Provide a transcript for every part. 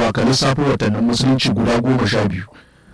zaɓa ka lissafo watannin musulunci guda goma sha biyu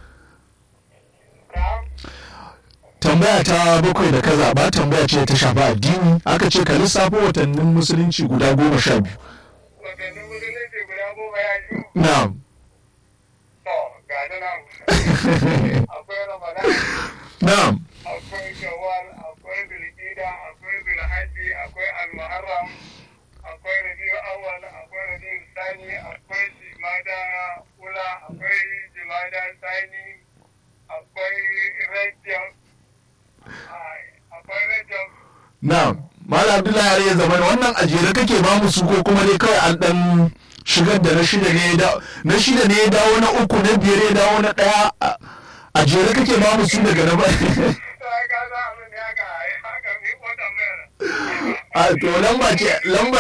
tambaya ta bakwai da ka zaɓa tambaya ce ta shafi addini aka ce ka lissafo watannin musulunci guda goma sha biyu watannin musulunci guda goma ya biyu na'am to ga ni nan akwai ramadan na'am akwai shawwal akwai zulhijja akwai zulhajji akwai almuharram akwai rabiu awwal akwai rabiu sani akwai jimada ula akwai jimada sani akwai rajab ai, akwai rajab na'am malam abdullahi har ya zama wannan a jere kake ba mu su ko kuma dai kawai an dan shigar da na shida ne ya dawo na shida ne ya dawo na uku na biyar ya dawo na ɗaya a- a jere kake ba mu su daga na ba sai ka za abin da haka haka mi ko tambayar a to lamba ce lamba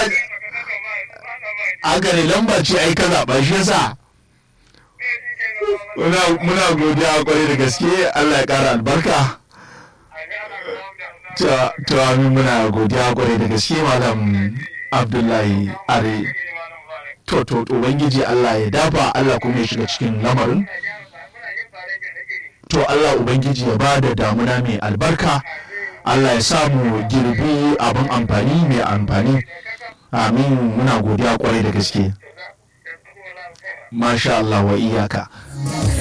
haka ne lamba ce ai ka zaɓa shi yasa muna muna godiya kwarai da gaske Allah ya ƙara albarka to to amin muna godiya kwarai da gaske malam Abdullahi Are to to to ubangiji Allah ya dafa Allah kuma ya shiga cikin lamarin to Allah ubangiji ya bada damuna mai albarka Allah ya samu girbi abin amfani mai amfani amin muna godiya kwarai da gaske masha Allah wa iyaka